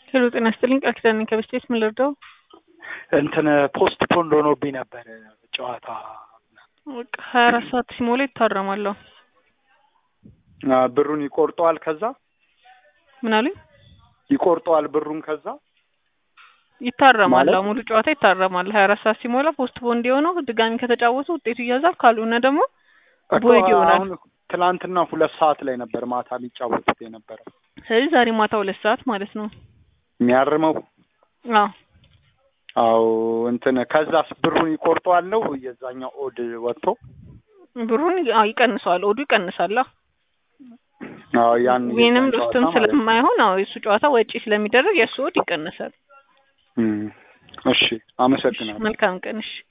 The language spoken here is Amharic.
ሄሎ ጤና ይስጥልኝ ቃል ኪዳን ነኝ ከበስቴት ምን ልርዳው? እንትን ፖስት ፖንድ ሆኖብኝ ነበር ጨዋታ በቃ ሀያ አራት ሰዓት ሲሞላ ይታረማለሁ። አ፣ ብሩን ይቆርጠዋል። ከዛ ምን አሉኝ? ይቆርጠዋል ብሩን ከዛ ይታረማል። ማለት? አዎ፣ ሙሉ ጨዋታ ይታረማል። ሀያ አራት ሰዓት ሲሞላ ፖስት ፖንድ የሆነው ድጋሚ ከተጫወቱ ውጤቱ ይያዛል። ካልሆነ ደግሞ እኮ ቦይድ ይሆናል። አሁን ትናንትና ሁለት ሰዓት ላይ ነበር ማታ የሚጫወቱት የነበረው ስለዚህ ዛሬ ማታ ሁለት ሰዓት ማለት ነው። የሚያርመው። አዎ አዎ እንትን ከዛስ ብሩን ይቆርጠዋል ነው የዛኛው ኦድ ወጥቶ ብሩን አዎ ይቀንሰዋል። ኦዱ ይቀንሳል። አዎ አዎ ያን ዊንም የዛን ሎስትም ጨዋታ ማለት ነው። ስለማይሆን አዎ የእሱ ጨዋታ ወጪ ስለሚደረግ የእሱ ኦድ ይቀንሳል። እም፣ እሺ አመሰግናለሁ። መልካም ቀን እሺ።